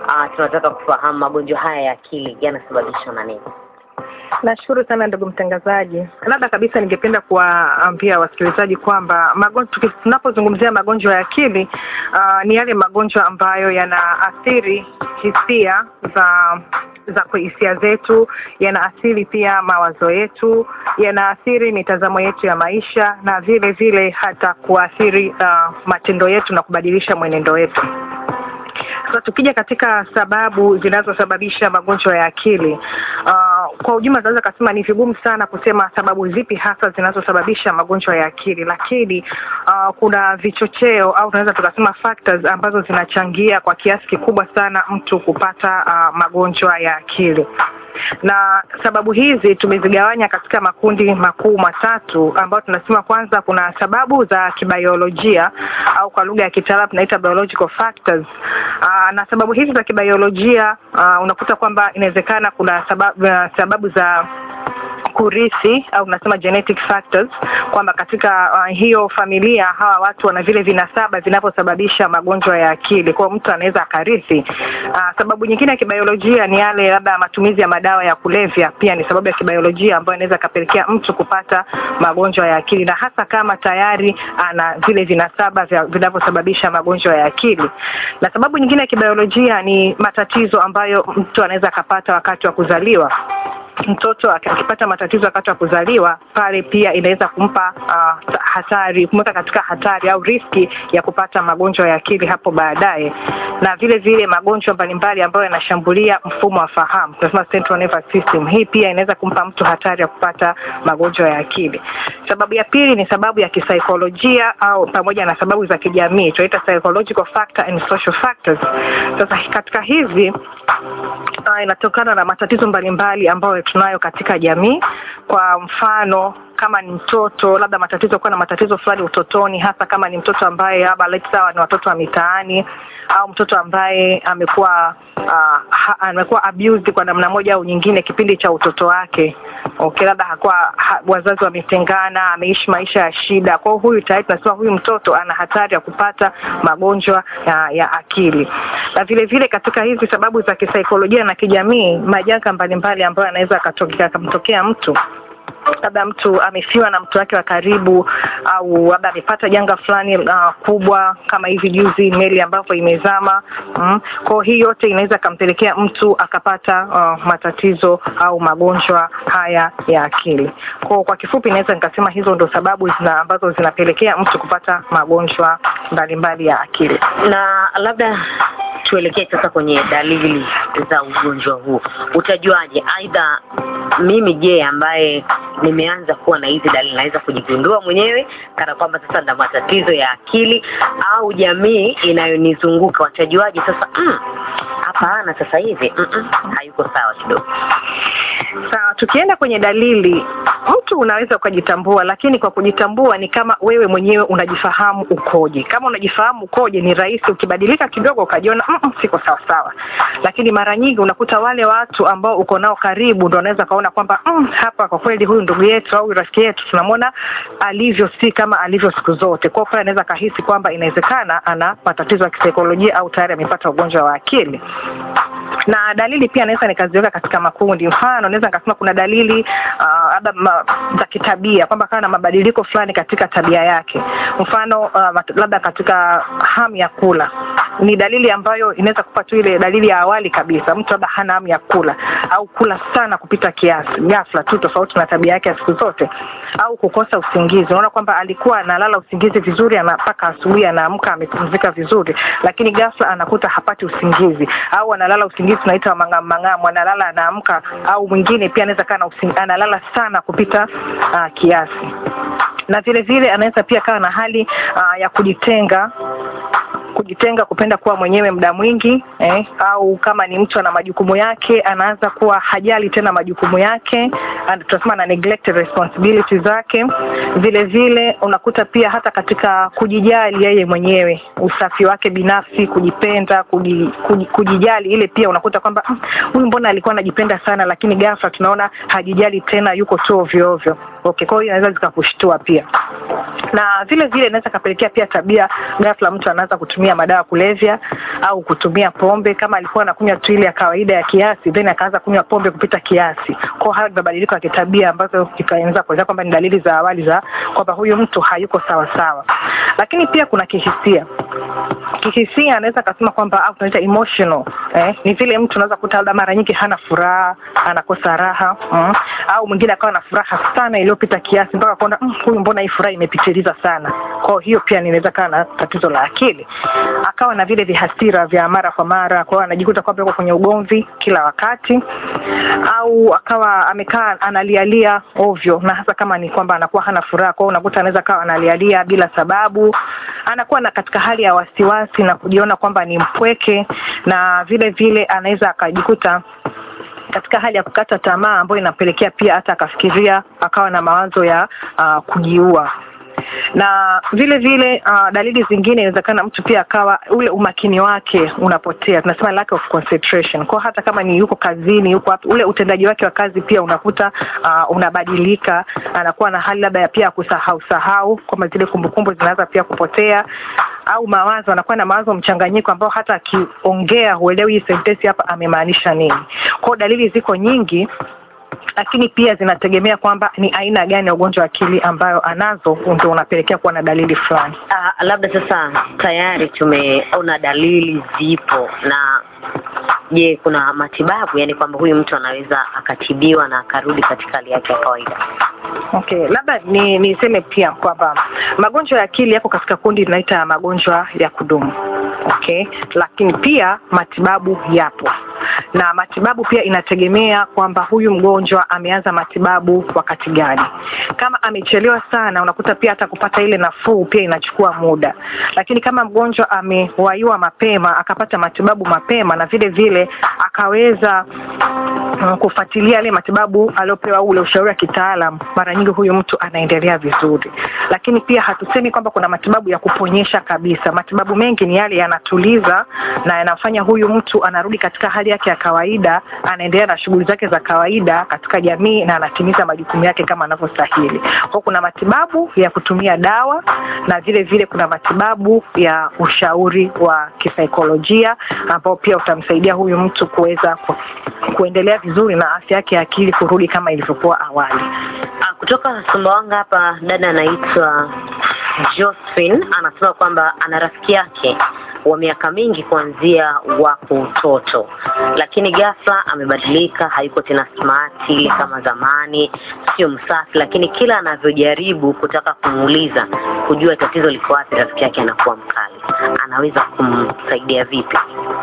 ah, tunataka kufahamu magonjwa haya ya akili yanasababishwa na nini? Nashukuru sana ndugu mtangazaji. Labda kabisa ningependa kuwaambia wasikilizaji kwamba magonjwa tunapozungumzia magonjwa ya akili uh, ni yale magonjwa ambayo yanaathiri hisia za za hisia zetu, yanaathiri pia mawazo yetu, yanaathiri mitazamo yetu ya maisha na vile vile hata kuathiri uh, matendo yetu na kubadilisha mwenendo wetu. Sasa tukija katika sababu zinazosababisha magonjwa ya akili uh, kwa ujumla tunaweza kasema ni vigumu sana kusema sababu zipi hasa zinazosababisha magonjwa ya akili, lakini uh, kuna vichocheo au tunaweza tukasema factors ambazo zinachangia kwa kiasi kikubwa sana mtu kupata uh, magonjwa ya akili na sababu hizi tumezigawanya katika makundi makuu matatu ambayo tunasema kwanza kuna sababu za kibiolojia au kwa lugha ya kitaalamu tunaita biological factors. Aa, na sababu hizi za kibiolojia aa, unakuta kwamba inawezekana kuna sababu, sababu za kurithi au tunasema genetic factors kwamba katika uh, hiyo familia hawa watu wana vile vinasaba vinavyosababisha magonjwa ya akili. Kwa mtu anaweza akarithi. Uh, sababu nyingine ya kibiolojia ni yale labda matumizi ya madawa ya kulevya, pia ni sababu ya kibiolojia ambayo inaweza kapelekea mtu kupata magonjwa ya akili, na hasa kama tayari ana vile vinasaba vinavyosababisha magonjwa ya akili. Na sababu nyingine ya kibiolojia ni matatizo ambayo mtu anaweza akapata wakati wa kuzaliwa mtoto akipata matatizo wakati wa kuzaliwa pale pia inaweza kumpa uh, hatari kumweka katika hatari au riski ya kupata magonjwa ya akili hapo baadaye, na vile vile magonjwa mbalimbali ambayo yanashambulia mfumo wa fahamu, tunasema central nervous system. Hii pia inaweza kumpa mtu hatari ya kupata magonjwa ya akili. Sababu ya pili ni sababu ya kisaikolojia au pamoja na sababu za kijamii, tunaita psychological factor and social factors. Sasa katika hizi uh, inatokana na matatizo mbalimbali ambayo tunayo katika jamii. Kwa mfano kama ni mtoto labda matatizo kuwa na matatizo fulani utotoni, hasa kama ni mtoto ambaye labda let's sawa ni watoto wa mitaani au mtoto ambaye amekuwa uh, ha, amekuwa abused kwa namna moja au nyingine kipindi cha utoto wake. Okay, labda hakuwa ha, wazazi wametengana, ameishi maisha ya shida. Kwa hiyo huyu tayari tunasema huyu mtoto ana hatari ya kupata magonjwa ya, ya akili. Na vile vile katika hizi sababu za kisaikolojia na kijamii, majanga mbalimbali ambayo yanaweza akamtokea mtu labda mtu amefiwa na mtu wake wa karibu au labda amepata janga fulani uh, kubwa kama hivi juzi meli ambapo imezama. Mm. Kwa hii yote inaweza akampelekea mtu akapata uh, matatizo au magonjwa haya ya akili. Kwa kwa kifupi naweza nikasema hizo ndo sababu zina, ambazo zinapelekea mtu kupata magonjwa mbalimbali ya akili. Na labda tuelekee sasa kwenye dalili za ugonjwa huu. Utajuaje? Aidha mimi je, ambaye nimeanza kuwa na hizi dalili naweza kujigundua mwenyewe kana kwamba sasa na matatizo ya akili, au jamii inayonizunguka watajuaje sasa hapana, mm, sasa hivi mm -mm, hayuko sawa kidogo? Sawa, tukienda kwenye dalili, mtu unaweza ukajitambua, lakini kwa kujitambua ni kama wewe mwenyewe unajifahamu ukoje. Kama unajifahamu ukoje, ni rahisi ukibadilika kidogo ukajiona mm -mm, siko sawa sawa, lakini mara nyingi unakuta wale watu ambao uko nao karibu ndio wanaweza kaona kwamba mm, hapa kwa kweli huyu ndugu yetu au rafiki yetu tunamwona alivyo si kama alivyo siku zote. Kwa hiyo anaweza kahisi kwamba inawezekana ana matatizo ya kisaikolojia au tayari amepata ugonjwa wa akili na dalili pia naweza nikaziweka katika makundi. Mfano, naweza nikasema kuna dalili labda uh, za kitabia kwamba kana na mabadiliko fulani katika tabia yake. Mfano uh, labda katika hamu ya kula, ni dalili ambayo inaweza kupa tu ile dalili ya awali kabisa, mtu labda hana hamu ya kula au kula sana kupita kiasi ghafla tu, tofauti na tabia yake ya siku zote, au kukosa usingizi. Unaona kwamba alikuwa analala usingizi vizuri, mpaka asubuhi anaamka amepumzika vizuri, lakini ghafla anakuta hapati usingizi, au analala usingizi tunaita mang'amu mang'amu, analala anaamka, au mwingine pia anaweza kana analala sana kupita uh, kiasi, na vile vile anaweza pia kawa na hali uh, ya kujitenga kujitenga kupenda kuwa mwenyewe muda mwingi eh, au kama ni mtu ana majukumu yake anaanza kuwa hajali tena majukumu yake, tunasema na neglect responsibilities zake. Vile vile unakuta pia hata katika kujijali yeye mwenyewe, usafi wake binafsi, kujipenda, kuji, kuji, kujijali, ile pia unakuta kwamba huyu mbona alikuwa anajipenda sana, lakini ghafla tunaona hajijali tena, yuko tu ovyo ovyo. Okay, kwa hiyo inaweza zikakushtua pia, na vile vile inaweza kapelekea pia tabia, ghafla mtu anaanza kutumia kutumia madawa ya kulevya au kutumia pombe. Kama alikuwa anakunywa tu ile ya kawaida ya kiasi, then akaanza kunywa pombe kupita kiasi, kwa hayo ni mabadiliko ya kitabia ambazo ikaanza kueleza kwamba ni dalili za awali za kwamba huyu mtu hayuko sawa sawa. Lakini pia kuna kihisia kihisia anaweza akasema kwamba au tunaita emotional eh, ni vile mtu unaweza kuta labda mara nyingi hana furaha, anakosa raha mm, au mwingine akawa na furaha sana iliyopita kiasi mpaka kuona mm, huyu mbona hii furaha imepitiliza sana. Kwa hiyo pia inaweza kawa na tatizo la akili, akawa na vile vihasira vya mara kwa mara, kwa hiyo anajikuta kwamba yuko kwenye ugomvi kila wakati, au akawa amekaa analialia ovyo, na hasa kama ni kwamba anakuwa hana furaha, kwa hiyo unakuta anaweza kawa analialia bila sababu, anakuwa na katika hali ya wasiwasi na kujiona kwamba ni mpweke, na vile vile anaweza akajikuta katika hali ya kukata tamaa ambayo inapelekea pia hata akafikiria akawa na mawazo ya uh, kujiua na vile vile uh, dalili zingine inawezekana mtu pia akawa ule umakini wake unapotea, tunasema lack of concentration. Kwa hata kama ni yuko kazini, yuko hapo, ule utendaji wake wa kazi pia unakuta uh, unabadilika, anakuwa na hali labda ya pia kusahau sahau, kwamba zile kumbukumbu zinaanza pia kupotea, au mawazo, anakuwa na mawazo mchanganyiko ambao hata akiongea huelewi hii sentensi hapa amemaanisha nini. Kwa dalili ziko nyingi lakini pia zinategemea kwamba ni aina gani ya ugonjwa wa akili ambayo anazo ndio unapelekea kuwa na dalili fulani. Uh, labda sasa tayari tumeona dalili zipo, na je, kuna matibabu, yaani kwamba huyu mtu anaweza akatibiwa na akarudi katika hali yake ya kawaida? Okay, labda ni niseme pia kwamba magonjwa ya akili yako katika kundi linaita magonjwa ya kudumu. Okay, lakini pia matibabu yapo na matibabu pia inategemea kwamba huyu mgonjwa ameanza matibabu wakati gani. Kama amechelewa sana, unakuta pia hata kupata ile nafuu pia inachukua muda, lakini kama mgonjwa amewaiwa mapema akapata matibabu mapema na vile vile akaweza mm, kufuatilia yale matibabu aliopewa ule ushauri wa kitaalam, mara nyingi huyu mtu anaendelea vizuri. Lakini pia hatusemi kwamba kuna matibabu ya kuponyesha kabisa. Matibabu mengi ni yale yanatuliza na yanafanya huyu mtu anarudi katika hali yake ya kawaida, anaendelea na shughuli zake za kawaida katika jamii na anatimiza majukumu yake kama anavyostahili. Kwa kuna matibabu ya kutumia dawa na vile vile kuna matibabu ya ushauri wa kisaikolojia ambao pia utamsaidia huyu mtu kuweza ku, kuendelea vizuri na afya yake ya akili kurudi kama ilivyokuwa awali. Ah, kutoka Sumbawanga hapa dada anaitwa Josephine anasema kwamba ana rafiki yake wa miaka mingi kuanzia wako utoto, lakini ghafla amebadilika, hayuko tena smart ile kama zamani, sio msafi, lakini kila anavyojaribu kutaka kumuuliza kujua tatizo liko wapi, rafiki yake anakuwa mkali. Anaweza kumsaidia vipi?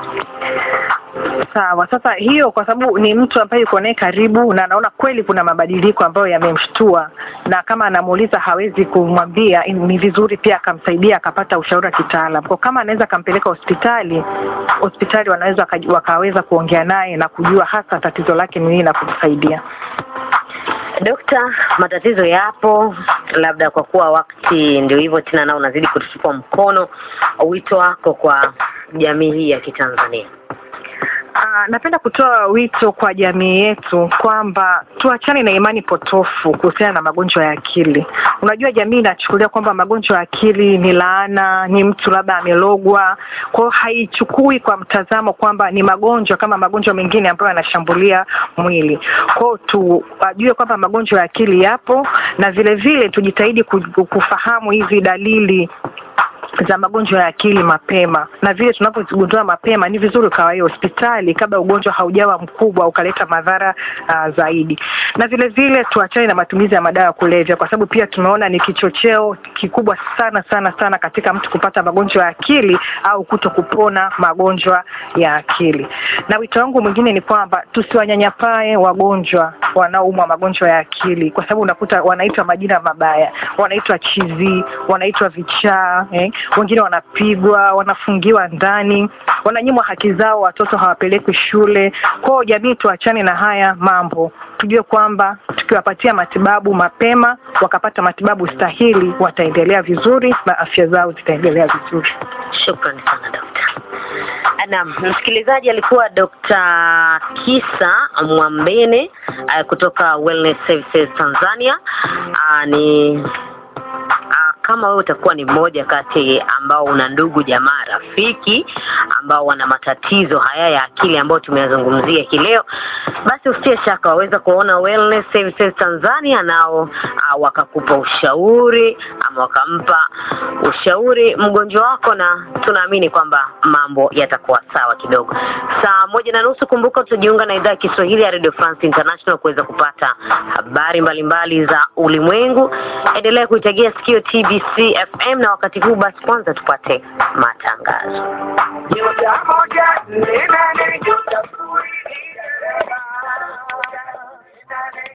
Sawa. Sasa hiyo kwa sababu ni mtu ambaye yuko naye karibu na anaona kweli kuna mabadiliko ambayo yamemshtua, na kama anamuuliza hawezi kumwambia, ni vizuri pia akamsaidia akapata ushauri wa kitaalam. Kwa kama anaweza akampeleka hospitali, hospitali wanaweza waka- wakaweza kuongea naye na kujua hasa tatizo lake ni nini na kumsaidia. Dokta, matatizo yapo, labda kwa kuwa wakati ndio hivyo tena, nao unazidi kututupa mkono. Wito wako kwa jamii hii ya Kitanzania? Ah, napenda kutoa wito kwa jamii yetu kwamba tuachane na imani potofu kuhusiana na magonjwa ya akili. Unajua, jamii inachukulia kwamba magonjwa ya akili ni laana, ni mtu labda amelogwa. Kwa hiyo haichukui kwa mtazamo kwamba ni magonjwa kama magonjwa mengine ambayo yanashambulia mwili. Kwa hiyo tujue kwamba magonjwa ya akili yapo, na vile vile tujitahidi ku- kufahamu hizi dalili za magonjwa ya akili mapema, na vile tunapozigundua mapema, ni vizuri ukawahi hospitali kabla ugonjwa haujawa mkubwa ukaleta madhara uh, zaidi. Na vile vile tuachane na matumizi ya madawa ya kulevya, kwa sababu pia tumeona ni kichocheo kikubwa sana sana sana katika mtu kupata magonjwa ya akili au kuto kupona magonjwa ya akili. Na wito wangu mwingine ni kwamba tusiwanyanyapae wagonjwa wanaoumwa magonjwa ya akili, kwa sababu unakuta wanaitwa majina mabaya, wanaitwa chizi, wanaitwa vichaa eh? Wengine wanapigwa, wanafungiwa ndani, wananyimwa haki zao, watoto hawapelekwi shule. Kwao jamii, tuachane na haya mambo, tujue kwamba tukiwapatia matibabu mapema, wakapata matibabu stahili, wataendelea vizuri na afya zao zitaendelea vizuri. Shukrani sana dokta. Naam, msikilizaji alikuwa Dr. Kisa Mwambene uh, kutoka Wellness Services Tanzania. Uh, ni uh, kama wewe utakuwa ni mmoja kati ambao una ndugu jamaa rafiki ambao wana matatizo haya ya akili ambayo tumeyazungumzia hii leo basi usitie shaka waweza kuona Wellness Services Tanzania nao uh, wakakupa ushauri ama wakampa ushauri mgonjwa wako na tunaamini kwamba mambo yatakuwa sawa kidogo saa moja na nusu kumbuka tutajiunga na idhaa ya Kiswahili ya Radio France International kuweza kupata habari mbalimbali za ulimwengu endelea kuitegea sikio TBC FM na wakati huu basi kwanza tupate matangazo Nyota moja nne nane nyota sifuri nne